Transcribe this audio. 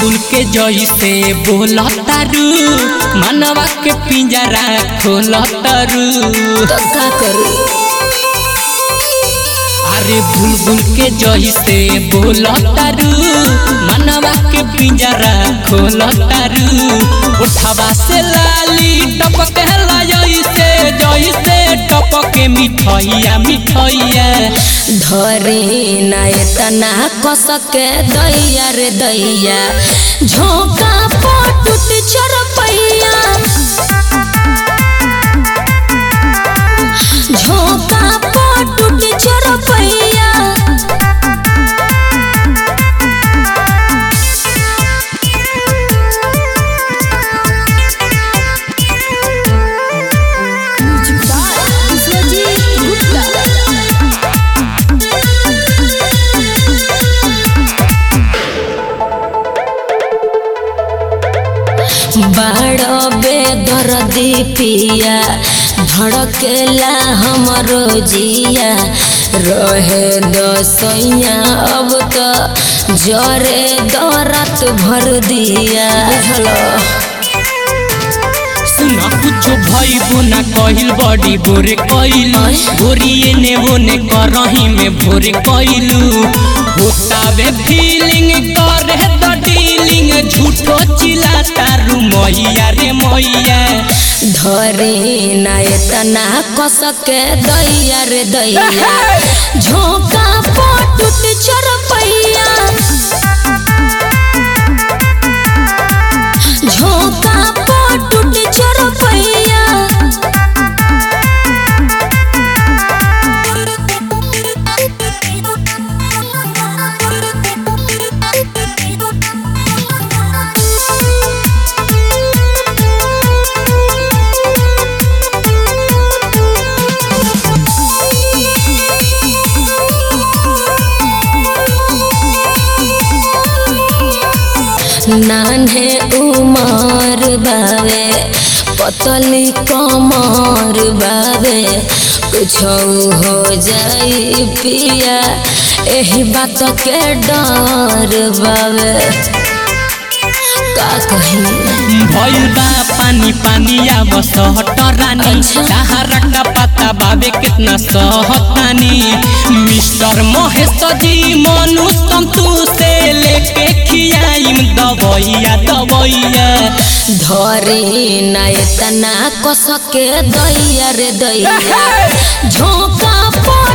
बुलबुल के जैसे बोलतारू मनवा के पिंजरा खोलतारू तो का करू अरे बुलबुल के जैसे बोलतारू मनवा के पिंजरा खोलतारू उठावा से लाली टपके जैसे जैसे टपके मिठैया मिठैया धरे ना इतना कसके दैया रे दैया झोंका पटुट चरपैया झोंका पटुट चरपैया बड़ो बेदर्दी पिया धड़केला हमरो जिया रहे दसैया अब तो जरे दरत भर दिया बुझलो सुना कुछ भइबो ना कहिल बड़ी बोरे कइलू गोरिए ने ओने करही में भोरे कइलू होतावे फीलिंग करे द डीलिंग झूठो चिल्लाता रू मैया रे मैया धरे ना इतना कसके दैया रे दैया झोंका पटुट चरपैया झोंका पटुट चरपैया नान्हे उमर बावे पतली कमर बावे कुछ हो जाई पिया एही बात के डर बावे का कही भइल बा पानी पानी आब सहट रानी अच्छा। सहारा का पता बाबे कितना सहतानी मिस्टर महेश जी मनु संतु से लेके खियाइम दवैया दवैया धरे ना इतना कसके दैया रे दैया झोंका पड़